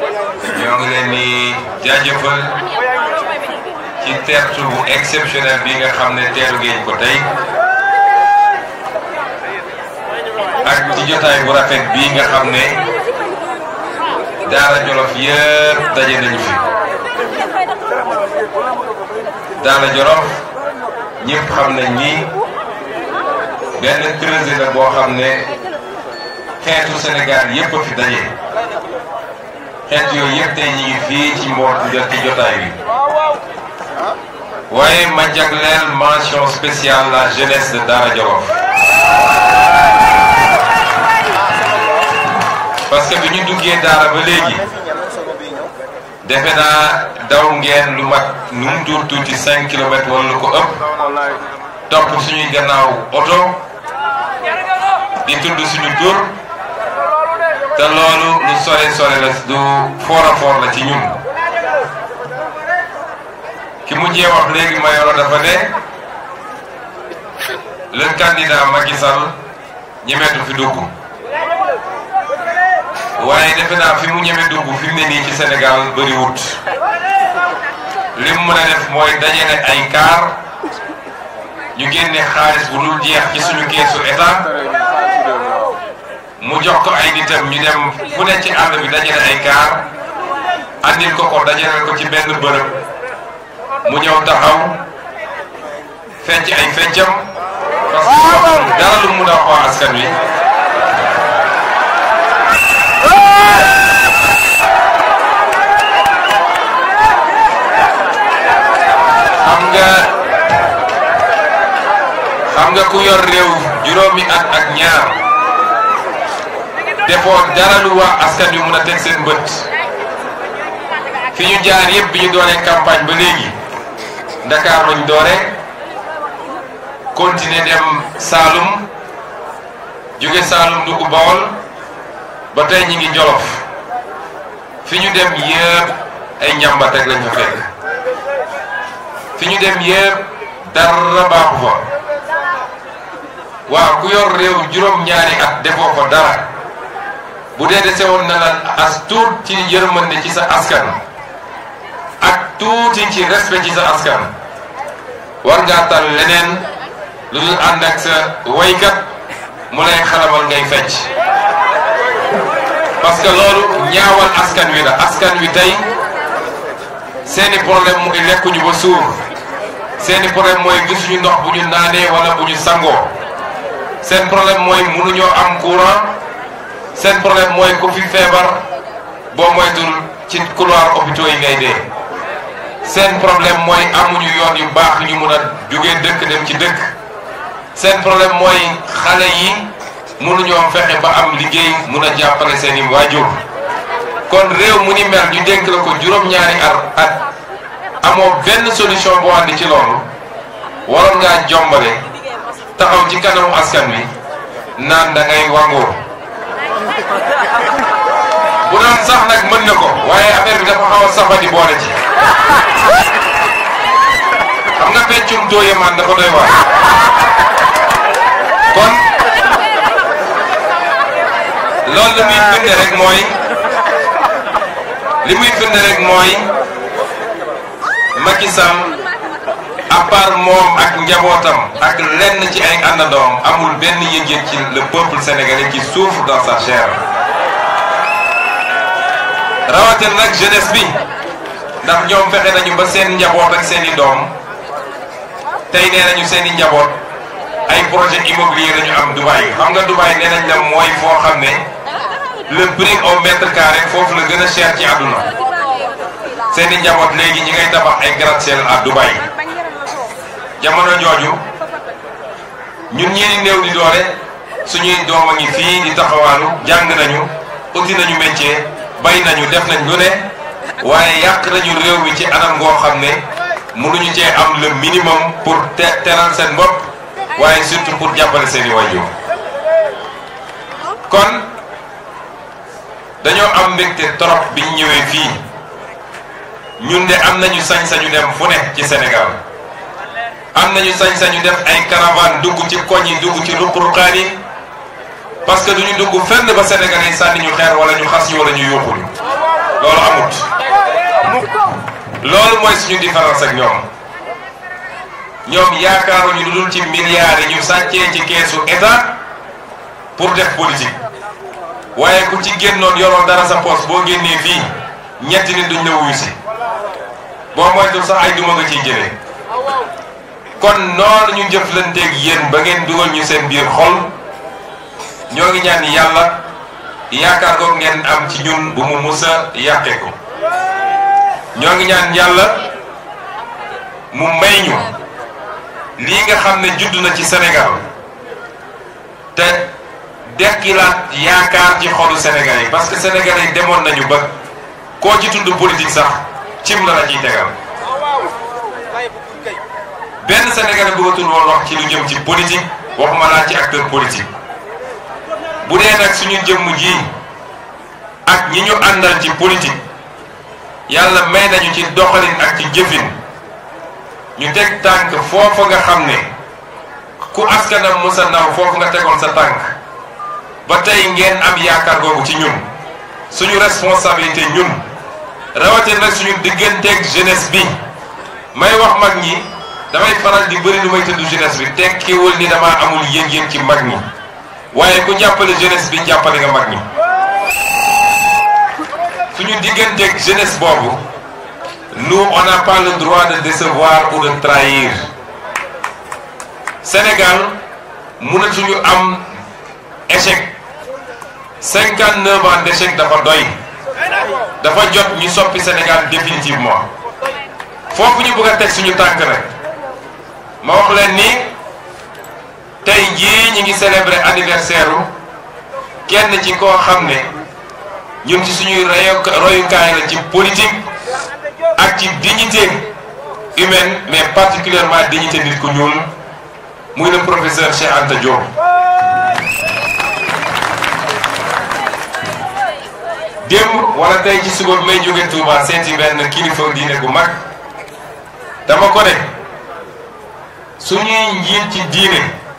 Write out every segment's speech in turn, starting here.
ñoo ngi leen di jaajëfal ci teertu bu exceptionnel bi nga xam ne teeru ngeen ko tey ak ci jotaay bu rafet bii nga xam ne Daara Jolof yëpp daje nañu fi Daara Jolof ñëpp xam nañ ni benn creuset la boo xam ne xeetu Sénégal yëpp a fi daje xeet yooyu yëpp tey ñu ngi fii ci mboot ci jotaay bi waaye ma jagleel mention spéciale la jeunesse de Daara Jolof parce que bi ñu duggee daara ba léegi defe naa daw ngeen lu mat nu mu tuut tuuti cinq kilomètres wala lu ko ëpp topp suñuy gannaaw oto di tudd suñu tur te loolu lu sore sore la du foor a foor la ci ñun ki mujjee wax léegi Mayoro dafa ne le candidat Macky Sall ñemeetu fi dugg waaye defe naa fi mu ñeme dugg fi mu ne nii ci Sénégal bëriwut li mu mën a def mooy dajale ay kaar ñu génne xaalis bu dul jeex ci suñu keesu état mu jox ko ay nitam ñu dem fu ne ci àll bi dajale ay kaar andil ko ko dajale ko ci benn bërëb mu ñëw taxaw fecc ay feccam parce que waxul dara lu mun a wax askan wi xam nga xam nga ku yor réew juróomi at ak ñaar defoo dara lu wax askan wi mun a teg seen bët fi ñu jaar yëpp bi ñu dooree campagne ba léegi Dakar lañ doore continuer dem Saalum jóge Saalum dugg Bawol ba tey ñi ngi Jolof fi ñu dem yëpp ay njàmbat rek lañ fa fekk fi ñu dem yëpp dara baaxu fa waaw ku yor réew juróom-ñaari at defoo fa dara bu dee dese woon na la as tuut ci yërmande ci sa askan ak tuuti ci respect ci sa askan war ngaa tal leneen lu dul ànd ak sa waykat mu lay xalamal ngay fecc parce que loolu ñaawal askan wi la askan wi tey seeni problème mu lekkuñu ba suur seeni problème mooy gisuñu ndox bu ñu naanee wala bu ñu sangoo seen problème mooy mënuñoo am courant seen problème mooy ku fi feebar boo moytul ci couloir hôpitaux yi ngay dee seen problème mooy amuñu yoon yu baax ñu mun a jógee dëkk dem ci dëkk seen problème mooy xale yi mënuñoo fexe ba am liggéey mun a jàppale seen i waajur kon réew mu ni mel ñu dénk la ko juróom-ñaari ar at amoo benn solution boo andi ci loolu waroon ngaa jombale taxaw ci kanamu askan wi naan da ngay wangoo bu doon sax nag mën na ko waaye affaire bi dafa xaw a safadi boole ci xam nga peccum dooye man dafa doy waar kon loolu li muy firnde rek mooy li muy firnde rek mooy Macky Sall à part moom ak njabootam ak lenn ci ay àndandoom amul benn yëg-yëg ci le peuple sénégalais qui souffre dans sa chair rawatina nag jeunesse bi ndax ñoom fexe nañu ba seen njaboot ak seen i doom tey nee nañu seen i njaboot ay projet immobilier lañu am Dubaï xam nga Dubaï nee nañ la mooy foo xam ne le prix au mètre carré foofu la gën a cher ci àdduna seen i njaboot léegi ñi ngay tabax ay gratte-ciel à Dubaï jamono jooju ñun ñeeni néew di doole suñuy doom a ngi fii di taxawaalu jàng nañu uti nañu métier bay nañu def nañ lu ne waaye yàq nañu réew mi ci anam ngoo xam ne mënuñu cee am le minimum pour te teral seen bopp waaye surtout pour jàppale seen i waajur kon dañoo am mbégte trop biñ ñëwee fii ñun de am nañu sañ-sañu dem fu ne ci Sénégal am nañu sañ-sañu def ay caravane dugg ci koñ yi dugg ci ruq-ruqaan yi parce que duñu dugg fenn ba Sénégal yi sànni ñu xeer wala ñu xas ñu wala ñu yóbbu ñu loolu amut loolu mooy suñu différence ak ñoom ñoom yaakaaruñu lu dul ci milliards yi ñu sàccee ci keesu état pour def politique waaye ku ci génnoon yoroo dara sa poos boo génnee fii ñetti nit duñ la wuyu si boo moytul sax ay duma nga ciy jëlee kon noonu ñu jëflanteeg yéen ba ngeen dugal ñu seen biir xol ñoo ngi ñaan yàlla yaakaar ko ngeen am ci ñun bu mu musa yàqee ko ñoo ngi ñaan yàlla mu may ñu lii nga xam ne judd na ci Sénégal te dekkilaat yaakaar ci xolu Sénégal yi parce que Sénégalais yi demoon nañu ba koo ci tudd politique sax cim la la ciy tegal benn Sénégalais bëggatul woon wax ci lu jëm ci politique waxuma laa ci acteur politique bu dee nag suñu jëmm ji ak ñi ñu àndal ci politique yàlla may nañu ci doxalin ak ci jëfin ñu teg tànk foofa nga xam ne ku askanam musa naw foofu nga tegoon sa tànk ba tey ngeen am yaakaar googu ci ñun suñu responsabilité ñun rawatina nag suñu digganteeg jeunesse bi may wax mag ñi damay faral di bëri lu may tudd jeunesse bi tekkiwul ni dama amul yëg-yëg ci mag ñi waaye ku jàppale jeunesse bi jàppale nga mag ñi suñu digganteeg jeunesse boobu nous on n'a pas le droit de décevoir ou de trahir Sénégal mënatuñu am échec cinquante neuf ans d'échec dafa doy dafa jot ñu soppi Sénégal définitivement foofu ñu bëgg a teg suñu tànk rek ma wax leen ni tey jii ñi ngi célébrer anniversaire u kenn ci koo xam ne ñun ci suñuy royukaay la ci politique ak ci dignité humaine mais particulièrement dignité nit ku ñuul muy le professeur Cheikh Anta Diop. démb wala tey ci suba bi may jóge Touba seeti benn kilifa diine gu mag dama ko ne suñuy njiit ci diine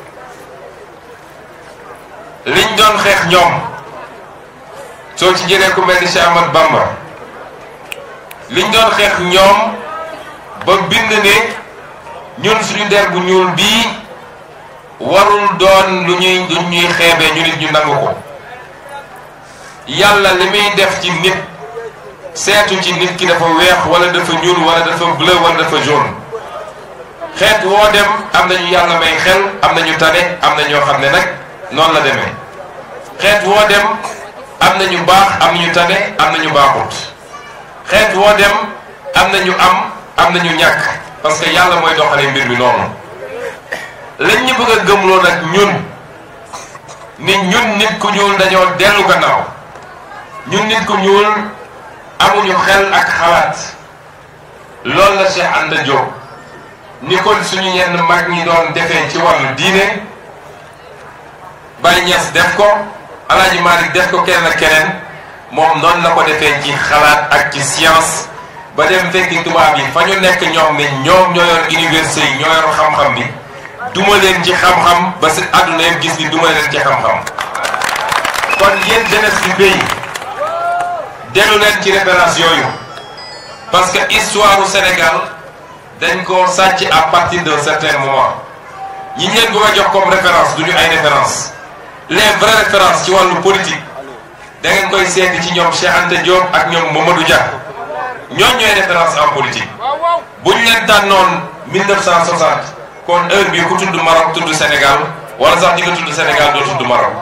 liñ doon xeex ñoom soo ci jëlee ku mel ni Cheikh Ahmad Bamba liñ doon xeex ñoom ba bind ne ñun suñu der bu ñuul bii warul doon lu ñuy lu ñuy xeebee ñu nit ñu nangu ko yàlla li muy def ci nit seetu ci nit ki dafa weex wala dafa ñuul wala dafa bleu wala dafa jaune xeet woo dem am nañu yàlla may xel am nañu tane am na ñoo xam ne nag noonu la demee xeet woo dem am nañu baax am nañu tane am nañu baaxut xeet woo dem am nañu am am nañu ñàkk parce que yàlla mooy doxalee mbir mi noonu lañ ñu bëgg a gëmloo nag ñun ni ñun nit ku ñuul dañoo dellu gannaaw ñun nit ku ñuul amuñu xel ak xalaat loolu la Cheikh Anta Diop ni ko suñu yenn mag ñi doon defee ci wàllu diine Baye Niass def ko Alaaji Malick def ko keneen ak keneen moom noonu la ko defee ci xalaat ak ci science ba dem fekki tubaab yi fa ñu nekk ñoom ne ñoom ñoo yor université yi ñoo yor xam-xam bi duma leen ci xam-xam ba si àdduna yëpp gis ni duma leen ci xam-xam kon yéen jeunesse bi béy dellu leen ci référence yooyu parce que histoire du Sénégal dañ ko sàcc à partir d'un certain moment ñi ñu leen bëgg a jox comme référence du ñu ay référence les vraies références ci wàllu politique da ngeen koy seeti ci ñoom Cheikh Anta Diop ak ñoom Mamadou Dia ñooñ ñooy référence en politique bu ñu leen tànnoon 1960 kon heure bii ku tudd Maroc tudd Sénégal wala sax di nga tudd Sénégal doo tudd Maroc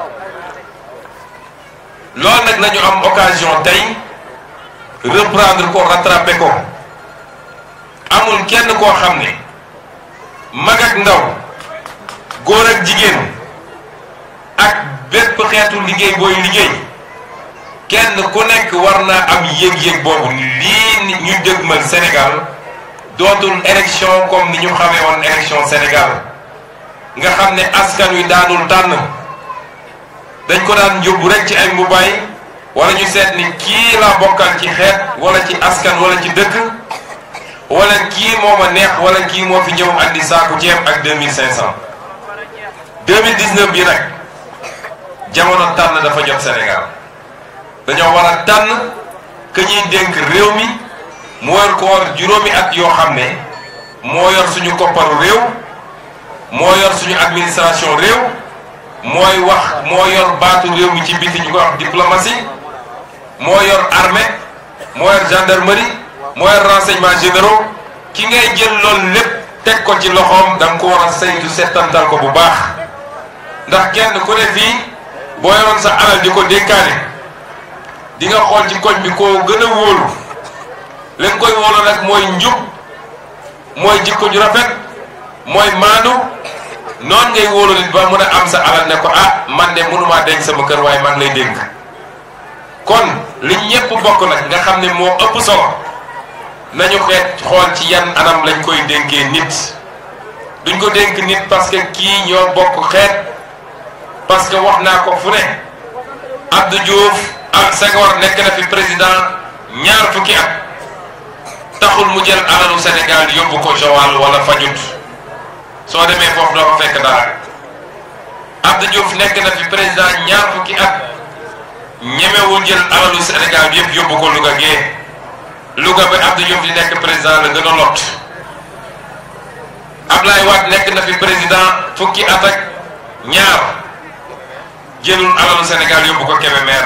loolu nag la ñu am occasion tey reprendre ko rattraper ko amul kenn koo xam ne mag ak ndaw góor ak jigéen ak bépp xeetu liggéey booy liggéey kenn ku nekk war naa am yëg-yëg boobu lii ñu dëgmal Sénégal dootul élection comme ni ñu xamee woon élection Sénégal nga xam ne askan wi daanul tànn dañ ko daan yóbbu rek ci ay mbubaay wala ñu seet ni kii laa bokkal ci xeet wala ci askan wala ci dëkk wala kii moo ma neex wala kii moo fi ñëw andi saaku ceeb ak 2500 2019 bi nag jamono tànn dafa jot Sénégal dañoo war a tànn que ñuy dénk réew mi mu war ko war juróomi at yoo xam ne moo yor suñu kopparu réew moo yor suñu administration réew mooy wax moo yor baatu réew mi ci biti ñu ko wax diplomatie moo yor armée moo yor gendarmerie moo yor renseignement généraux ki ngay jël loolu lépp teg ko ci loxoom da nga ko war a saytu settantal ko bu baax ndax kenn ku ne fii boo yoroon sa alal di ko dénkaane di nga xool ci koñ bi koo gën a wóolu li nga koy wóolu nag mooy njub mooy jikko ju rafet mooy maandu noonu ngay wóolu nit ba mën a am sa alal ne ko ah man de mënumaa denc sama kër waaye man lay dénk kon li ñépp bokk nag nga xam ne moo ëpp solo nañu xeet xool ci yan anam lañ koy dénkee nit duñ ko dénk nit parce que kii ñoo bokk xeet parce que wax naa ko fu ne Abdou Diouf ak Senghor nekk na fi président ñaar fukki at taxul mu jël alalu Sénégal yóbbu ko Joal wala Fajut soo demee foofu doo fa fekk dara Abdou Diouf nekk na fi président ñaar fukki at ñemewul jël alalu Sénégal bi yëpp yóbbu ko Louga gee Louga ba Abdou Diouf di nekk président la gën a lot Ablaye Wade nekk na fi président fukki at ak ñaar jëlul alalu Sénégal yóbbu ko Kébémer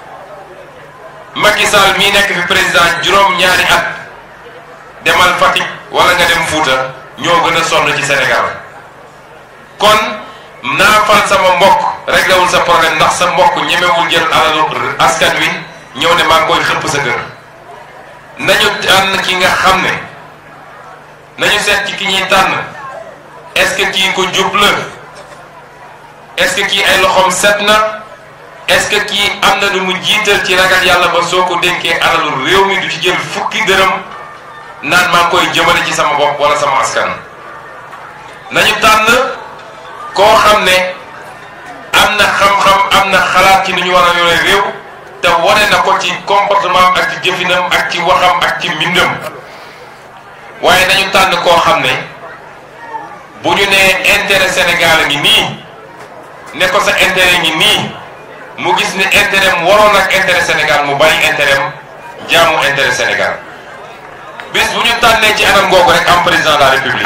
Macky Sall mii nekk fi président juróom-ñaari at demal Fatick wala nga dem Fouta ñoo gën a sonn ci Sénégal kon naa fal sama mbokk réglé wul sa problème ndax sa mbokk ñemewul jël alalu askan wi ñëw ne maa ngi koy xëpp sa kër nañu tànn ki nga xam ne nañu seet ci ki ñuy tànn est-ce que kii ko jub la est-ce que kii ay loxoom set na est-ce que kii am na lu mu jiital ci ragal yàlla ba soo ko dénkee alalu réew mi du ci jël fukki dërëm naan maa ngi koy jëmale ci sama bopp wala sama askan nañu tànn koo xam ne am na xam-xam am na xalaat ci ni ñu war a yore réew te wane na ko ci comportement ak ci jëfinam ak ci waxam ak ci mbindam waaye nañu tànn koo xam ne bu ñu nee intérêt Sénégal a ngi nii ne ko sa intérêt ngi nii mu gis ne intérêt mu waroon ak intérêt Sénégal mu bàyyi intérêt am jaamu intérêt Sénégal bis bu ñu tànnee ci anam googu rek am président de la république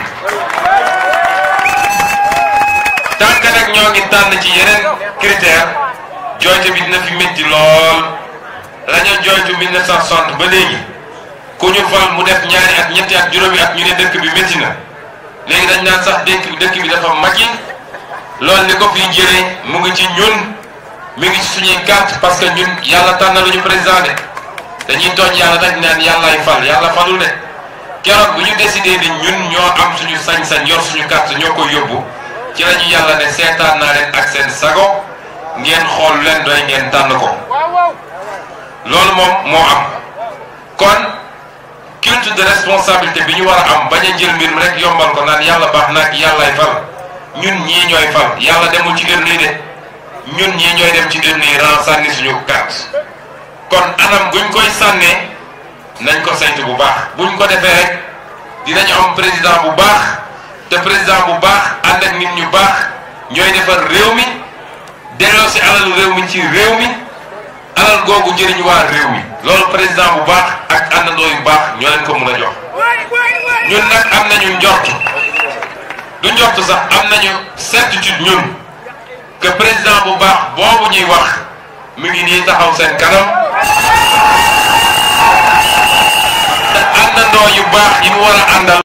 tànk nag ñoo ngi tànn ci yeneen critère jooyte bi dina fi métti lool la ñu jooytu 1960 ba léegi ku ñu fal mu def ñaari at ñetti at juróomi at ñu ne dëkk bi métti na léegi dañ naan sax dëkk bi dëkk bi dafa màggi loolu li ko fiy jëlee mu ngi ci ñun mi ngi ci suñuy carte parce que ñun yàlla tànn lu ñu président de dañuy tooñ yàlla dañ naan yàllaay fal yàlla falul de keroog bu ñu décidé ni ñun ñoo am suñu sañ-sañ yor suñu carte ñoo koy yóbbu ci la ñu yàlla ne seetaan naa leen ak seen sago ngeen xool leen doy ngeen tànn ko loolu moom moo am kon culte de responsabilité bi ñu war a am bañ a jël mbir mi rek yombal ko naan yàlla baax na ak yàllaay fal ñun ñii ñooy fal yàlla demul ci urne yi de ñun ñii ñooy dem ci urne yi ren sànni suñu carte kon anam buñ koy sànnee nañ ko saytu bu baax buñ ko defee rek dinañ am président bu baax te président bu baax ànd ak nit ñu baax ñooy defar réew mi delloo si alalu réew mi ci réew mi alal googu njëriñ waa réew mi loolu président bu baax ak àndandoo yu baax ñoo leen ko mën a jox ñun nag am nañu njort du njort sax am nañu certitude ñun que président bu baax boobu ñuy wax mi ngi nii taxaw seen kanam te àndandoo yu baax yi mu war a àndal